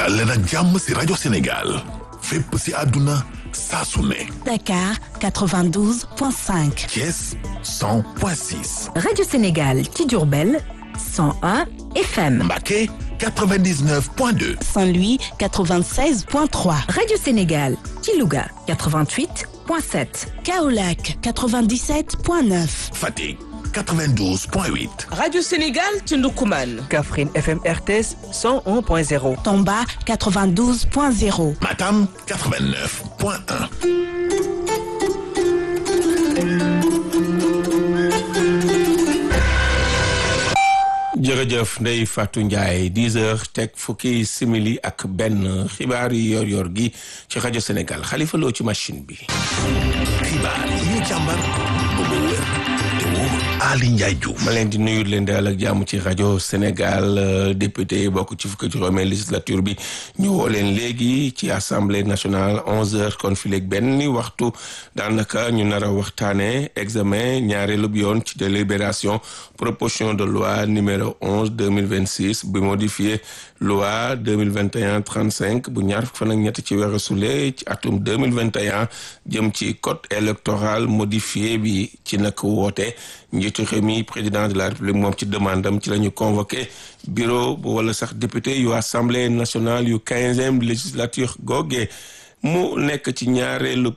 dal leen ak jàmm si rajo Sénégal fépp si àdduna saa su ne Dakar 92.5. Thiès 100.6 Radio Sénégal ci Diourbel 101 FM. Mbacké 99.2 Saint-Louis 96.3. Radio Sénégal ci Louga 88.7. Kaolack 97.9. Fatick 92.8 Radio Sénégal ci Ndoukoumane. Kaffrine FM RTS 101.0. Tomba 92.0. Matam 89.1 jërëjëf Ndeye Fatou Ndiaye 10 heures teg fukki simili ak benn xibaar yi yor yor gi ci rajo Sénégal Xalifa Lo ci machine bi xibaar yi ñu càmbar ba mu wér te wóor Ali Ndiaye Diouf ma leen di nuyu leen daal ak jàmm ci rajo Sénégal député yi bokk ci fukki juróomeel législature bi ñu woo leen léegi ci assemblée nationale 11 heures kon fi léegi benn waxtu daanaka ñu nar a waxtaanee examen ñaareelu yoon ci délibération proposition de loi numéro 11 2026 bi modifié loi 2021 35 bu ñaar fukk fan ak ñett ci weeru sule ci atum 2021 jëm ci code électoral modifié bi ci nag woote njiitu réew mi président de la république moom ci demandam ci la ñu convoqué bureau bu wala sax député yu assemblée nationale yu quinzième législature googee mu nekk ci ñaareelu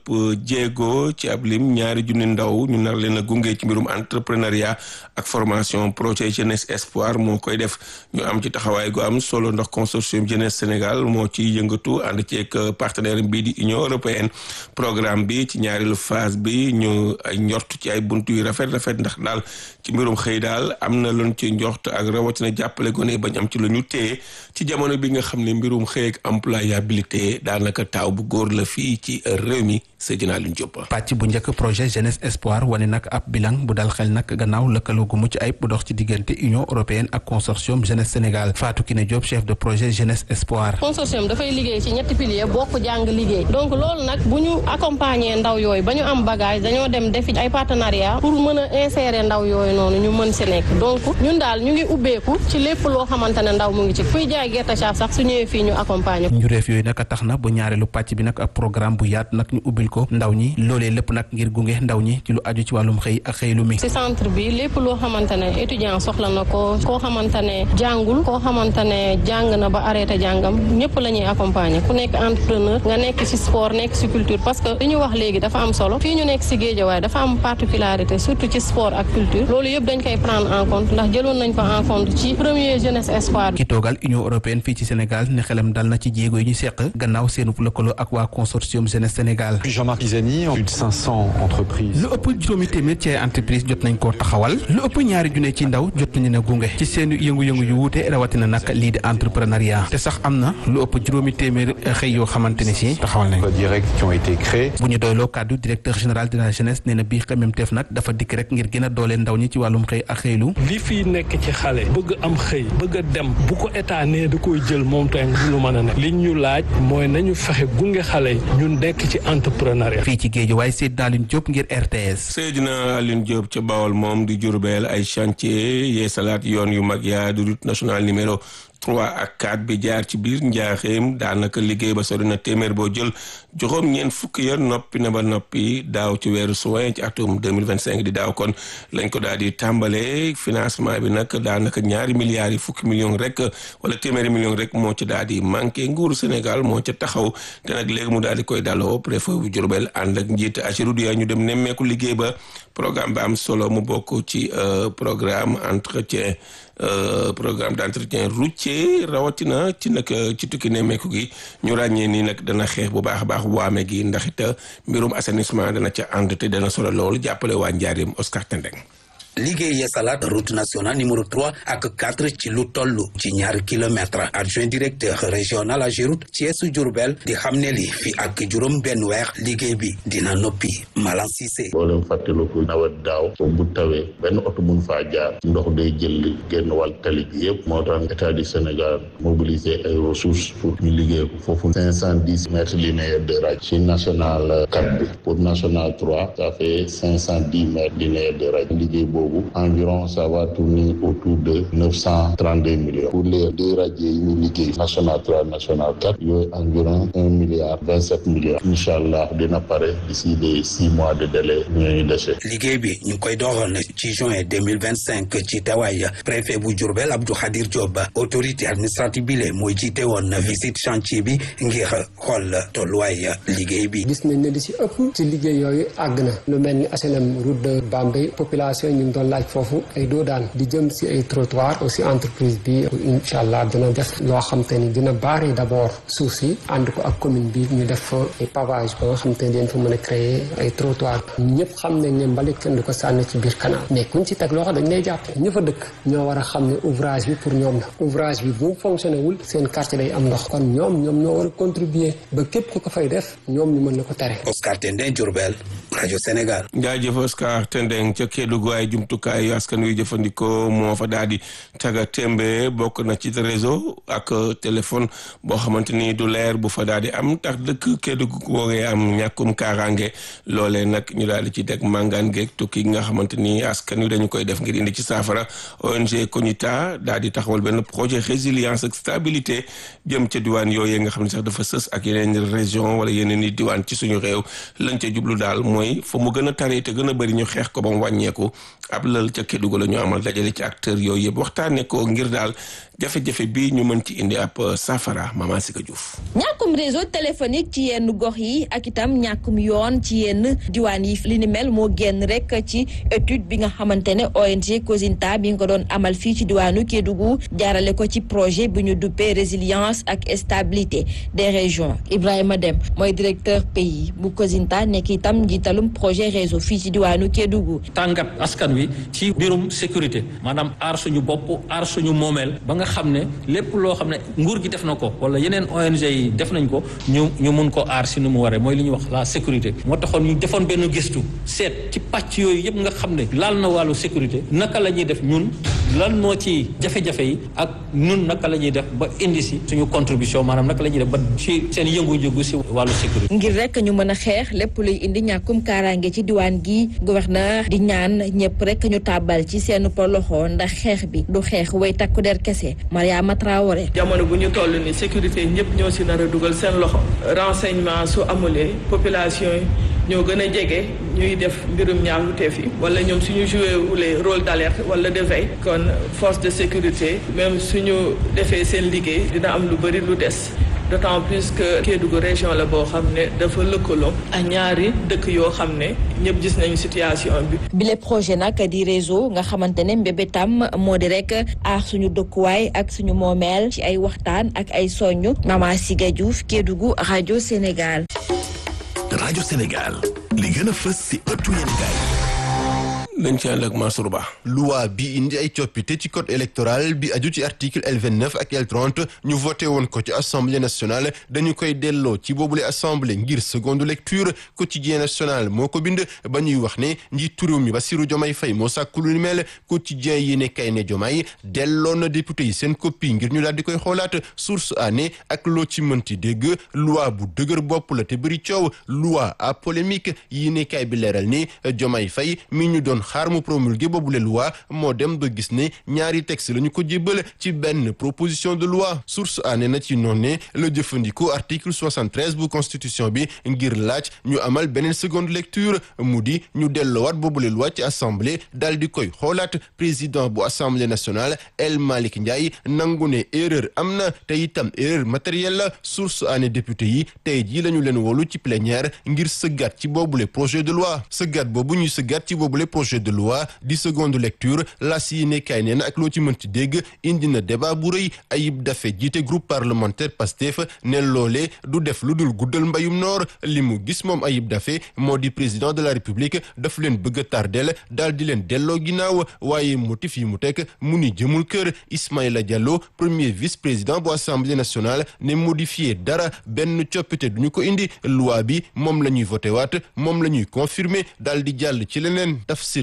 jéego ci ab lim ñaari junni ndaw ñu nar leen a gunge ci mbirum entrepreneuriat ak formation projet jeunesse espoir moo koy def ñu am ci taxawaay gu am solo ndax consortium jeunesse Sénégal moo ci yëngatu ànd ceeg partenaire bii di Union européenne programme bi ci ñaareelu phase bi ñu ay njort ci ay buntu yu rafet rafet ndax daal ci mbirum xëy daal am na luñ ci njort ak rawatina jàppale gone bañ am ci lu ñu téye ci jamono bi nga xam ne mbirum xëy ak employabilité daanaka taaw bu góor la fii ci réew mi Seydina Alioune Diop. pàcc bu njëkk projet jeunesse espoir wane nag ab bilan bu dal xel nag gannaaw lëkkaloo gu mucc ayib bu dox ci diggante union européenne ak consortium jeunesse Sénégal Fatou Kiné Diop chef de projet jeunesse espoir. consortium dafay liggéey ci ñetti pilier bokk jàng liggéey donc loolu nag bu ñu accompagner ndaw yooyu ba ñu am bagage dañoo dem defi ay partenariat pour mën a insérer ndaw yooyu noonu ñu mën si nekk donc ñun daal ñu ngi ubbeeku ci lépp loo xamante ne ndaw mu ngi ci kuy jaay gerte caaf sax su ñëwee fii ñu accompagner njureef yooyu nag tax na bu ñaareelu pàcc bi nag ab programme bu yaat nag ñu ubbil ko ndaw ñi loolee lépp nag ngir gunge ndaw ñi ci lu aju ci wàllum xëy ak xëylu mi ci centre bi lépp loo xamante ne étudiant soxla na ko koo xamante ne jàngul koo xamante ne jàng na ba arrêté jàngam ñëpp la ñuy accompagner ku nekk entrepreneur nga nekk ci sport nekk ci culture parce que li ñu wax léegi dafa am solo fii ñu nekk ci Géejawaay dafa am particularité surtout ci sport ak culture loolu yëpp dañ koy prendre en compte ndax jëloon nañ ko en compte ci premier jeunesse espoir ki toogal union européenne fii ci Sénégal ne xelam dal na ci jéego yi ñu seq gannaaw seenu lëkkaloo ak waa consortium jeunesse Sénégal Jean-Marc Pisani plus de 500 entreprises. lu ëpp juróomi téeméer ci ay entreprise jot nañ koo taxawal lu ëpp ñaari junne ci ndaw jot nañu ne gunge ci seen yëngu-yëngu yu wuute rawatina nag lii di entrepreneuriat te sax am na lu ëpp juróomi téeméer xëy yoo xamante ne si taxawal nañ directs qui ont été créés. bu ñu doyloo kàddu directeur général de la jeunesse nee na bii xememteef nag dafa dikk rek ngir gën a dooleel ndaw ñi ci wàllum xëy ak xëylu li fii nekk ci xale bëgg am xëy bëgg a dem bu ko état nee da koy jël moom tey lu mën a nekk li ñu laaj mooy nañu fexe gunge xale yi ñu nekk ci entrepreneuriat fii ci géej waaye Seydina Alioune Diop ngir RTS. Seydina Alioune Diop ca Bawol moom di Jurbel ay chantier yee salaat yoon yu mag yaa di route nationale numéro 3 ak 4 bi jaar ci biir njaaxeem daanaka liggéey ba sori na téeméer boo jël juróom ñeent fukki ya noppi na ba noppi daaw ci weeru juin ci atum 2025 di daaw kon lañ ko daal di tàmbalee financement bi nag daanaka ñaari milliards yi fukki millions rek wala téeméeri millions rek moo ci daal di manqué nguuru Sénégal moo ca taxaw te nag léegi mu daal di koy daloo préfet bu Diourbel ànd ak njiit Ageroute ñu dem nemmeeku liggéey ba programme ba am solo mu bokk ci programme entretien programme d'entretien routier rawatina ci nag ci tukki nemmeeku gi ñu ràññee nii nag dana xeex bu baax a baax waame gi ndax it mbirum assainissement dana ca ànd te dana solo loolu jàppale waa Njaareem Oscar Tendeng liggéey yeesalaat route nationale numéro 3 ak 4 ci lu toll ci ñaari kilomètre adjoint directeur régional Ageroute Thiès Diourbel di xam ne li fi ak juróom benn weer liggéey bi dina noppi Malan Cissé boo leen fàttaliku nawet daaw bu tawee benn oto mun faa jaar ndox day jël génn wàll tali bi yëpp moo tax état du Sénégal mobiliser ay ressources pour ñu liggéey ko foofu cinq cent dix mètres linéaires de raj ci national 4 bi pour national 3 ça fait cinq cent dix mètres linéaires de raj liggéey boobu boobu environ ça va tourner autour de neuf cent trente deux millions pour les deux radios yi ñu liggéey national trois national quatre yooyu environ un milliard vingt sept millions incha allah dina pare d'ici des six mois de délai ñooñu dese. liggéey bi ñu ngi koy doxal ci juin deux mille vingt cinq ci tawaay préfet bu Diourbel Abdou Khadir Diop autorité administrative bi le mooy jiite woon visite chantier bi ngir xool tolluwaay liggéey bi. gis nañ ne li ci ëpp ci liggéey yooyu àgg na lu mel ni HLM route de Bambey population yi ñu ngi doon laaj foofu ay doo daan di jëm ci ay trottoir aussi entreprise bi incha allah dina def loo xam te ni dina baare d'abord suuf si ànd ko ak commune bi ñu def fa ay pavage ba nga xam te ni dañ fa mën a créer ay trottoir ñëpp xam nañ ne mbalit kenn du ko sànni ci biir canal mais kuñ ci teg loxo dañ lay jàpp ñë fa dëkk ñoo war a xam ne ouvrage bi pour ñoom la ouvrage bi bu fonctionné wul seen quartier day am ndox kon ñoom ñoom ñoo war a contribuer ba képp ku ko fay def ñoom ñu mën la ko tere. Oscar Tendeng Diourbel rajo Sénégal. jaajëf Oscar Tendeng ca Kédougou ay jumtukaay yu askan wi jëfandikoo moo fa daal di taga tembe bokk na ci réseau ak téléphone boo xamante ni du leer bu fa daal di am tax dëkk Kédougou googee am ñàkkum kaaraange loolee nag ñu daal di ci teg màngaan geeg tukki nga xamante ni askan wi dañu koy def ngir indi ci saafara ONG Konita daal di taxawal benn projet résilience ak stabilité jëm ca diwaan yooyee nga xam ne sax dafa sës ak yeneen région wala yeneen i diwaan ci suñu réew lañ ca jublu daal mooy fa mu gën a taree te gën a bëri ñu xeex ko ba mu wàññeeku ab lal ca Kédougou la ñu amal dajale ci acteurs yooyu yëpp waxtaanee ko ngir daal jafe-jafe bi ñu mën ci indi ab saafara Mama Sika Diouf. ñàkkum réseau téléphonique ci yenn gox yi ak itam ñàkkum yoon ci yenn diwaan yi li ni mel moo génn rek ci étude bi nga xamante ne ONG Cosinta bi nga ko doon amal fii ci diwaanu Kédougou jaarale ko ci projet bi ñu duppee résilience ak stabilité des régions Ibrahima Dem mooy directeur pays bu Cosinta nekk itam njiitalum projet réseau fii ci diwaanu Kédougou. tàngat askan wi ci mbirum sécurité maanaam aar suñu bopp aar suñu moomeel ba nga xam ne lépp loo xam ne nguur gi def na ko wala yeneen ONG yi def nañ ko ñu ñu mun ko aar si nu mu waree mooy li ñuy wax la sécurité moo taxoon ñu defoon benn gëstu seet ci pàcc yooyu yëpp nga xam ne laal na wàllu sécurité naka la ñuy def ñun lan moo ci jafe-jafe yi ak ñun naka la ñuy def ba indi si suñu contribution maanaam naka la ñuy def ba ci seen yëngu-yëngu si wàllu sécurité. ngir rek ñu mën a xeex lépp luy indi ñàkkum kaaraange ci diwaan gi gouverneur di ñaan ñëpp rek ñu tàbbal ci seen loxo ndax xeex bi du xeex way takku der kese Mariama Traoré. jamono bu ñu toll ni sécurité ñëpp ñoo si nar a dugal seen loxo renseignement su amulee population yi ñoo gën a jege ñuy def mbirum ñaawteef yi wala ñoom suñu joué wulee rôle d'alerte wala de veille kon force de sécurité même suñu defee seen liggéey dina am lu bëri lu des d'autant plus que Kédougou région la boo xam ne dafa lëkkaloo ak ñaari dëkk yoo xam ne ñëpp gis nañu situation bi. bile projet nag di réseau nga xamante ne mbébétam moo di rek aar suñu dëkkuwaay ak suñu moomeel ci ay waxtaan ak ay soñu Mama Siga Diouf Kédougou rajo Sénégal. rajo Sénégal li gën a fës si ëttu yéenekaay dañ ci ànd ak Mansour Ba. loi bi indi ay coppite ci code électoral bi aju ci article L29 ak L30 ñu voté woon ko ci assemblée nationale dañu koy delloo ci boobule assemblée ngir seconde lecture quotidien national moo ko bind ba ñuy wax ne njiitu réew mi Bassirou Diomaye Faye moo sàkku lu ni mel quotidien yi ne kay ne Diomaye delloo na député yi seen copie ngir ñu daal di koy xoolaat source année ak loo ci mënti dégg loi bu dëgër bopp la te bëri coow loi à polémique yi ne kay bi leeral ni Diomaye Faye mi ñu doon xaar mu promulgué boobule loi moo dem ba gis ne ñaari texte la ñu ko jébbal ci benn proposition de loi source a ne na ci noonu ne la jëfandikoo article 73 bu constitution bi ngir laaj ñu amal beneen seconde lecture mu di ñu delloowaat boobule loi ci assemblée daal di koy xoolaat président bu assemblée nationale El Malick Ndiaye nangu ne erreur am na te itam erreur matérielle la source a ne député yi tey jii la ñu leen wolu ci plénière ngir sëggaat ci boobule projet de loi sëggaat boobu ñuy sëggaat ci boobule projet de loi di seconde lecture la si ne kay nee na ak loo ci mënti dégg indi na débat bu rëy Ayib Daffé jiite groupe parlementaire Pastef ne loolee du def lu dul guddal mbayum noor li mu gis moom Ayib Daffé moo di président de la république daf leen bëgg a tardel daal di leen delloo ginnaaw waaye motif yi mu teg mu ni jëmul kër Ismaïla Diallo premier vice président bu assemblée nationale ne modifié dara benn coppite duñu ko indi loi bi moom la ñuy voté waat moom la ñuy confirmer daal di jàll ci leneen tafsir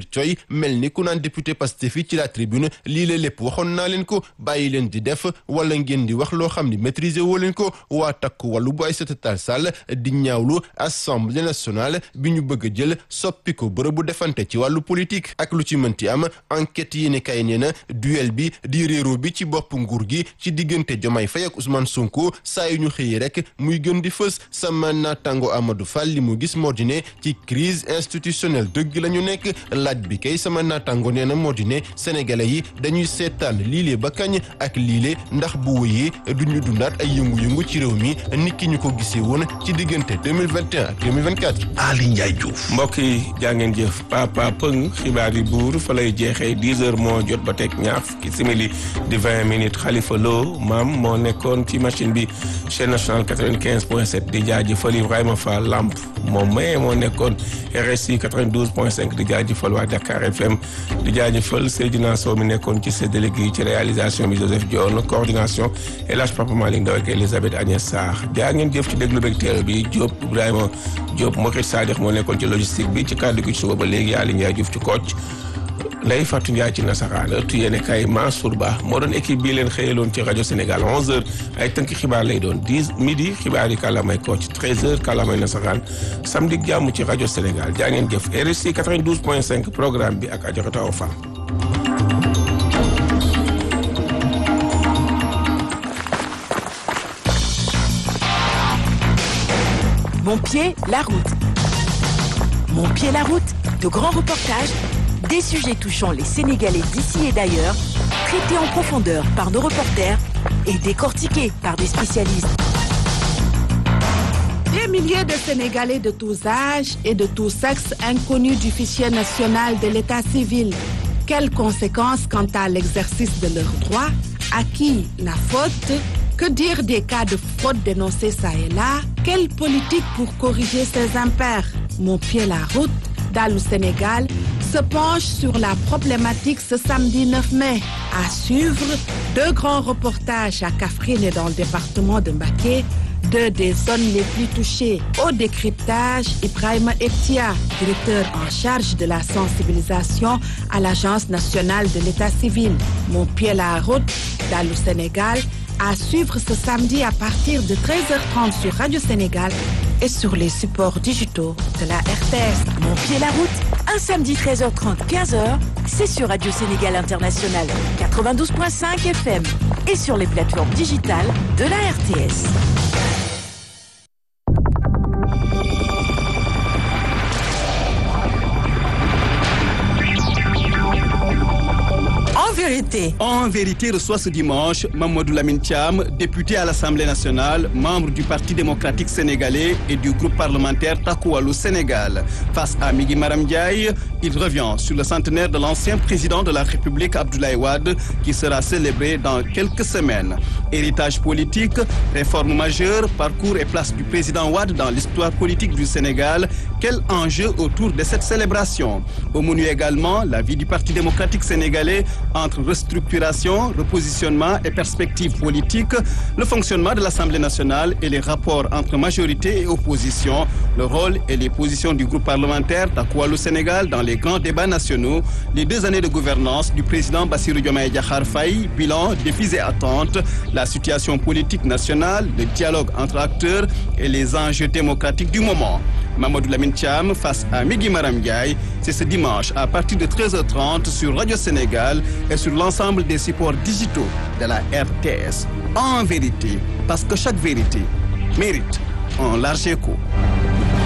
coy mel ni ku naan député Pastef fi ci la tribune lii la lépp waxoon naa leen ko bàyyi leen di def wala ngeen di wax loo xam ni maîtriser woo leen ko waa takku wàllu bu Aïssata Tall Sall di ñaawlu assemblée nationale bi ñu bëgg a jël soppi ko bërëbu defante ci wàllu politique ak lu ci mënti am enquête yi ne kay nee na duel bi di réero bi ci bopp nguur gi ci diggante Diomaye Faye ak Ousmane Sonko saa yu ñu xëyee rek muy gën di fës sama naataango Amadou Fall li mu gis moo di ne ci crise institutionnelle dëgg la ñu nekk laaj bi kay sama naataango nee na moo di ne sénégalais yi dañuy seetaan liile ba kañ ak liile ndax bu wëyee duñu dundaat ay yëngu-yëngu ci réew mi nit ki ñu ko gisee woon ci diggante 2021 ak 2024. Ali Ndiaye Diouf. mbokk yi jaa ngeen jëf papa pëng xibaar yi buur fa lay jeexee 10 heures moo jot ba teg ñaar fukki simili di 20 minutes Khalifa Lo maam moo nekkoon ci machine bi chaîne nationale 95 point 7 di jaajëfal Ibrahima Fall Lamp moom maye moo nekkoon RSI 92 point 5 di jaajëfal waa Dakar FM di jaajëfal Seydina Sow mi nekkoon ci séddale gi ci réalisation bi Joseph Dione coordination El Hadj Papa Malick Ndaw ak Elisabeth Agnès Sarr jaa ngeen jëf ci déglu beeg teelu bi Diop Ibrahima Diop Mokhit Sadikh moo nekkoon ci logistique bi ci kàddu gi ci suba ba léegi Aly Ndiaye Diouf ci kocc Ndeye Fatou Ndiaye ci nasaraan ëttu yéene kay Mansour Ba moo doon équipe bii leen xëyaloon ci rajo Sénégal 11h ay tënk xibaar lay doon 10 midi xibaar yi kàllaamay kocc 13h kàllaamay nasaraan samedi jàmm ci rajo Sénégal jaa ngeen jëf RSI 92.5 programme bi ak Adjaratou Awa Fall Mon pied, la route. Mon pied, la route. De grands reportages, des sujets touchant les Sénégalais d'ici et d'ailleurs, traités en profondeur par nos reporters et décortiqués par des spécialistes. Des milliers de Sénégalais de tous âges et de tous sexes inconnus du fichier national de l'état civil. Quelles conséquences quant à l'exercice de leurs droits À qui la faute Que dire des cas de fraude dénoncés ça et là Quelle politique pour corriger ces impairs Mon pied la route, dans le Sénégal, se penche sur la problématique ce samedi 9 mai. À suivre, deux grands reportages à Kafrine et dans le département de Mbaké, deux des zones les plus touchées. Au décryptage, Ibrahim Etia, directeur en charge de la sensibilisation à l'Agence nationale de l'état civil. Mon pied la route, dans le Sénégal, à suivre ce samedi à partir de 13h30 sur Radio Sénégal et sur les supports digitaux de la RTS. Mon pied la route, un samedi 13h30, 15h, c'est sur Radio Sénégal International 92.5 FM et sur les plateformes digitales de la RTS. En vérité. En vérité reçoit ce dimanche Mamadou Lamine Thiam, député à l'Assemblée nationale, membre du Parti démocratique sénégalais et du groupe parlementaire Takoualou Sénégal. Face à Migi Maram Ndiaye, il revient sur le centenaire de l'ancien président de la République Abdoulaye Wade qui sera célébré dans quelques semaines. Héritage politique, réforme majeure, parcours et place du président Wade dans l'histoire politique du Sénégal. Quel enjeu autour de cette célébration Au menu également la vie du Parti démocratique sénégalais entre restructuration, repositionnement et perspectives politiques, le fonctionnement de l'Assemblée nationale et les rapports entre majorité et opposition, le rôle et les positions du groupe parlementaire Takoualou Sénégal dans les grands débats nationaux, les deux années de gouvernance du président Bassirou Diomaye Diakhar Faye, bilan, défis et attentes, la situation politique nationale, le dialogue entre acteurs et les enjeux démocratiques du moment. Mamadou Lamine Thiam face à Migi Maram Ndiaye, c'est ce dimanche à partir de 13h30 sur Radio Sénégal et sur l'ensemble des supports digitaux de la RTS. En vérité, parce que chaque vérité mérite un large écho.